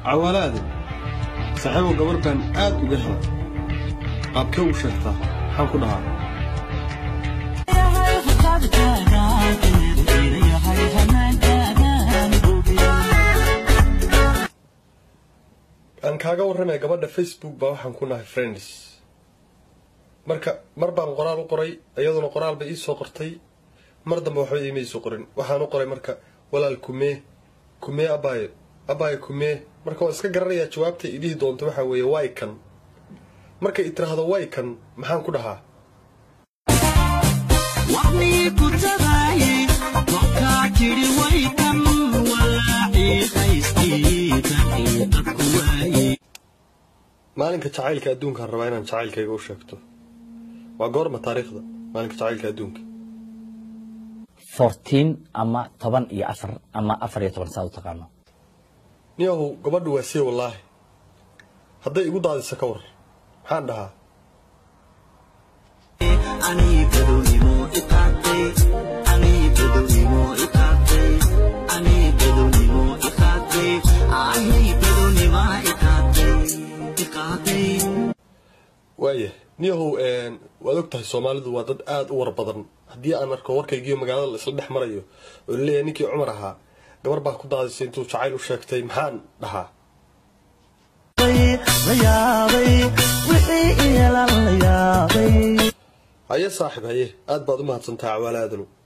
cawaalaade saaxiibow gabarh baan aad uga hela qaabkee u sheegtaa maxaan ku dhahaa aan kaaga warramaya gabadha facebook baa waxaan ku nahay friends marka mar baan qoraal u qoray iyaduna qoraal bay iisoo qortay mar dambe waxba iima iisoo qorin waxaan u qoray marka walaal kumee kumee abaayo abaayo kumee marka waan iska garanayaa jawaabta idhihi doonto waxaa weeye way kan markay i tiraahdo way kan maxaan ku dhahaa maalinka jacaylka adduunkaan rabaa inaan jacaylkayga u sheegto waa goorma taariikhda maalinka jacaylka adduunka fourteen ama toban iyo afar ama afar iyo toban saa u taqaano niyahow gabadhu waa sii wallaahi hadday igu daadisa ka war maxaan dhahaa waaya niyahow waad og tahay soomaalidu waa dad aada u war badan haddii aan arko warkaygiiyo magaalada la isla dhex marayo oo laleeyahay ninkii cumar ahaa gabar baa ku daadisay intuu jacayl u sheegtay maxaan dhahaa haye saaxib haye aad baad u mahadsantaha cawaalaadanu